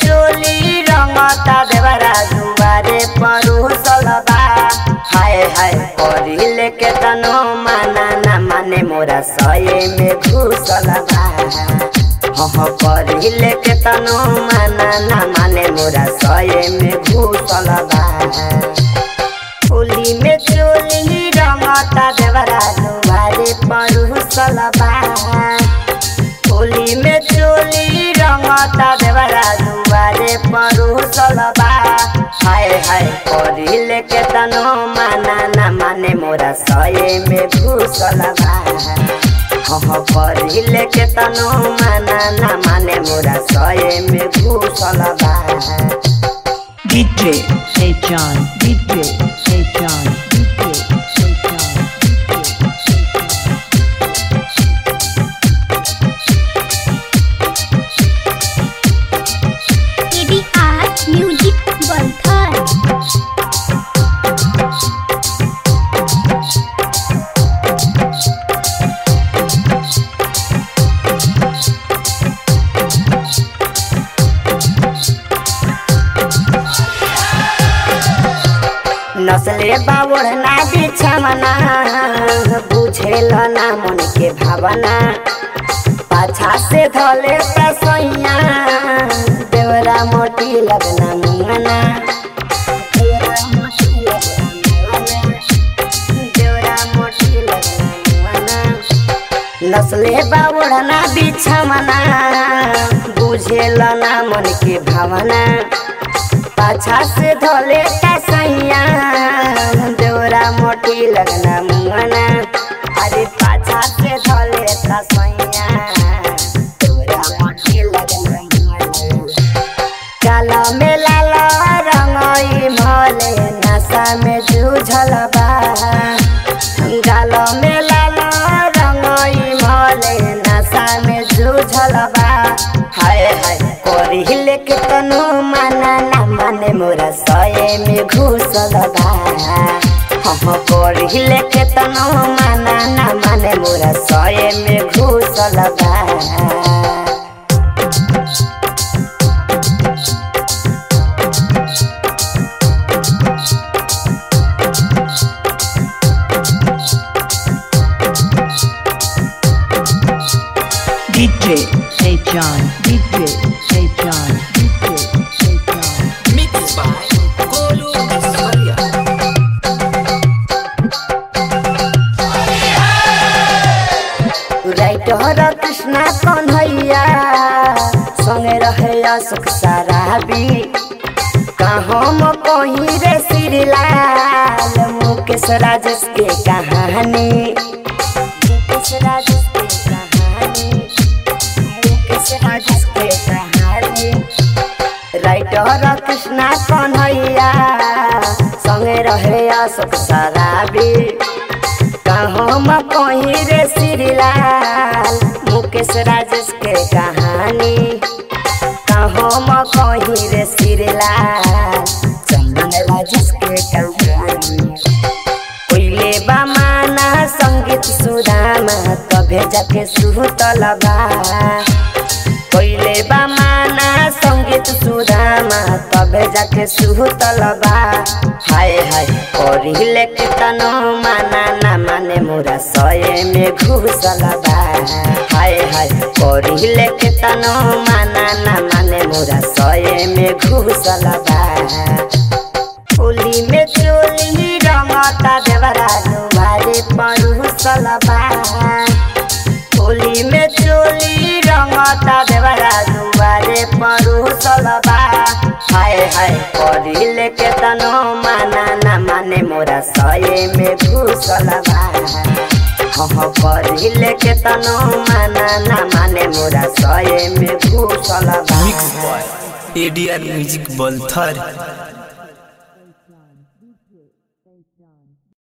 चोली रंगता देवरा दुआरे परुसल बा हाय हाय करिले के तनो माना ना माने मोरा सये में घुसल बा हाँ करिले के तनो माना ना माने मोरा सये में घुसल बा होली में चोली रंगता देवरा दुआरे परुसल बा होली में चोली रंगता देवरा दुआरे परुसल बा हाय हाय करिले के तनो माना ना माने मोरा सये में घुसल बा हाँ करिले के तनो माना ना माने मोरा सये में घुसल बा DJ Hey John, DJ Hey John, DJ Hey John, ADR Music Balthar नसले बावड़ना बिछमना बुझेल ना मन के भावना पाछा से धले तसैया देवरा मोटी लगना मुंगना देवरा मोटी लगना मुंगना, देवरा मोटी लगना मुंगना। नसले बावड़ना बिछमना बुझेल ना मन के भावना पाछा से धोले सैया देवरा मोटी लगना मुंगना अरे पाछा से धोले सैया देवरा मोटी लगना मुंगना काला में लाला रंगई भले नशा में जूझल बा गालो में लाला रंगई भले नशा में जूझल बा हाय हाय कोरिले के तनु माना ना माने मोरा सये में घुसल बा हम कोरिले के तनु माना ना माने मोरा सये में घुसल बा DJ Hey John, DJ Hey John, DJ Hey John. Mixed by Golu Soria. Writer Krishna Kanhaiya संगे रहे अशोक सराबी कहम कहीं रे श्रीलाल मुकेश राजेश के कहानी मुकेश राजेश के कहानी मुकेश राजेश के कहानी राइटर कृष्णा कन्हैया संगे रहे अशोक सराबी कहम कहीं रे श्रीलाल मुकेश राजेश के कहानी कहम कहीं रे श्रीलाल चंदन राजेश के कहानी पहिले बमाना संगीत सुदामा तभे जाके सुतल बा पहिले बमाना संगीत सुदामा तबे जाके सुतल बा हाय हाय पढ़िले के तनो माना ना माने मोरा सये में घुसल बा हाय हाय पढ़िले के तनो माना ना माने मोरा सये में घुसल बा होली में चोली रंगता देवरा दुआरे परुसल बा होली में चोली रंगता देवरा दुआरे परुसल बा हाय हाय पढ़िले के तनो माना ना माने मोरा सये में घुसल बा हाँ पढ़िले के तनो माना ना माने मोरा सये में घुसल बा Mixed by ADR Music Balthar.